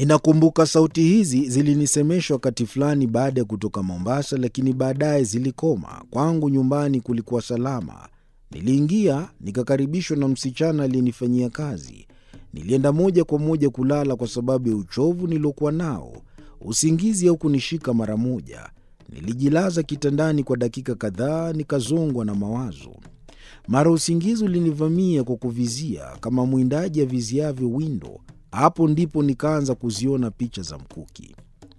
Ninakumbuka sauti hizi zilinisemesha wakati fulani baada ya kutoka Mombasa, lakini baadaye zilikoma. Kwangu nyumbani kulikuwa salama. Niliingia nikakaribishwa na msichana aliyenifanyia kazi. Nilienda moja kwa moja kulala kwa sababu ya uchovu niliokuwa nao. Usingizi haukunishika mara moja. Nilijilaza kitandani kwa dakika kadhaa, nikazongwa na mawazo. Mara usingizi ulinivamia kwa kuvizia kama mwindaji aviziavyo windo. Hapo ndipo nikaanza kuziona picha za mkuki.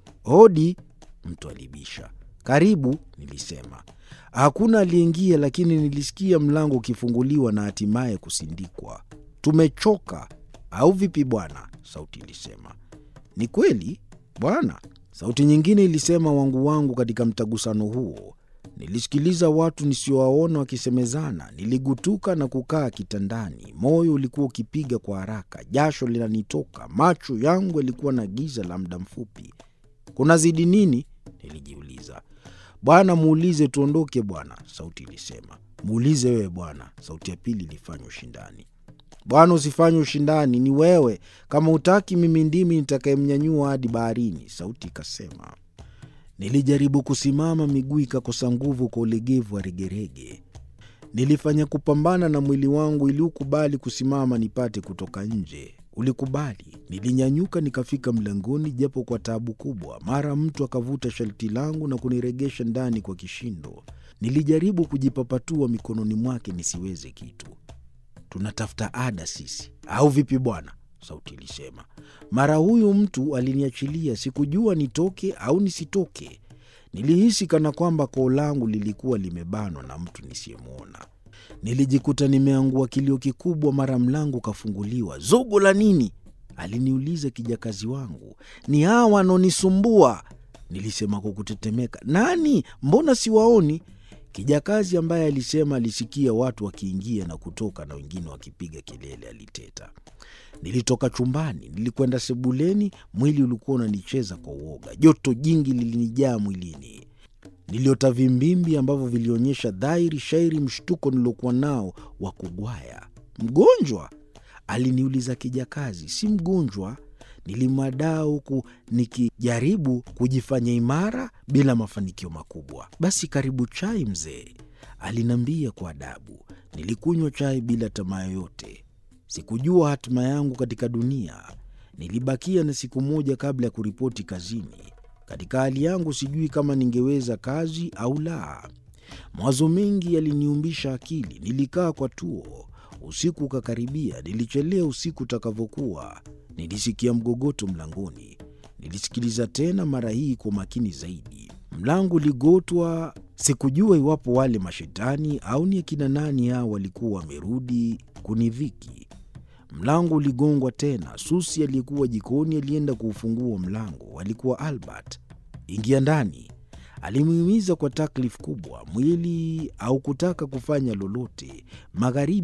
Hodi, mtu alibisha. Karibu, nilisema. Hakuna aliyeingia, lakini nilisikia mlango ukifunguliwa na hatimaye kusindikwa. Tumechoka au vipi bwana? Sauti ilisema. Ni kweli bwana, sauti nyingine ilisema wangu wangu katika mtagusano huo. Nilisikiliza watu nisiowaona wakisemezana. Niligutuka na kukaa kitandani. Moyo ulikuwa ukipiga kwa haraka, jasho linanitoka, macho yangu yalikuwa na giza la muda mfupi. Kuna zidi nini? Nilijiuliza. Bwana, muulize tuondoke bwana, sauti ilisema. Muulize wewe bwana, sauti ya pili ilifanya ushindani. Bwana, usifanye ushindani, ni wewe. Kama utaki, mimi ndimi nitakayemnyanyua hadi baharini, sauti ikasema. Nilijaribu kusimama, miguu ikakosa nguvu kwa ulegevu wa regerege. Nilifanya kupambana na mwili wangu ili ukubali kusimama nipate kutoka nje. Ulikubali. Nilinyanyuka nikafika mlangoni, japo kwa taabu kubwa. Mara mtu akavuta sharti langu na kuniregesha ndani kwa kishindo. Nilijaribu kujipapatua mikononi mwake nisiweze kitu. Tunatafuta ada sisi au vipi bwana? Sauti ilisema. Mara huyu mtu aliniachilia, sikujua nitoke au nisitoke. Nilihisi kana kwamba koo langu lilikuwa limebanwa na mtu nisiyemwona. Nilijikuta nimeangua kilio kikubwa. Mara mlango ukafunguliwa. Zogo la nini? aliniuliza kijakazi wangu. Ni hawa wanaonisumbua, nilisema kwa kutetemeka. Nani? Mbona siwaoni? Kijakazi ambaye alisema alisikia watu wakiingia na kutoka na wengine wakipiga kelele, aliteta. Nilitoka chumbani, nilikwenda sebuleni. Mwili ulikuwa unanicheza kwa uoga, joto jingi lilinijaa mwilini. Niliota vimbimbi ambavyo vilionyesha dhahiri shairi mshtuko niliokuwa nao wa kugwaya. Mgonjwa? aliniuliza kijakazi. Si mgonjwa, nilimwadaa huku nikijaribu kujifanya imara bila mafanikio makubwa. Basi karibu chai mzee, aliniambia kwa adabu. Nilikunywa chai bila tamaa yoyote. Sikujua hatima yangu katika dunia. Nilibakia na siku moja kabla ya kuripoti kazini. Katika hali yangu sijui kama ningeweza kazi au la. Mawazo mengi yaliniumbisha akili. Nilikaa kwa tuo. Usiku ukakaribia. Nilichelea usiku utakavyokuwa. Nilisikia mgogoto mlangoni. Nilisikiliza tena, mara hii kwa makini zaidi. Mlango uligotwa. Sikujua iwapo wale mashetani au ni akina nani hao walikuwa wamerudi kunidhiki. Mlango uligongwa tena. Susi aliyekuwa jikoni alienda kuufungua mlango. Alikuwa Albert. Ingia ndani, alimhimiza kwa taklifu kubwa. Mwili haukutaka kufanya lolote. Magharibi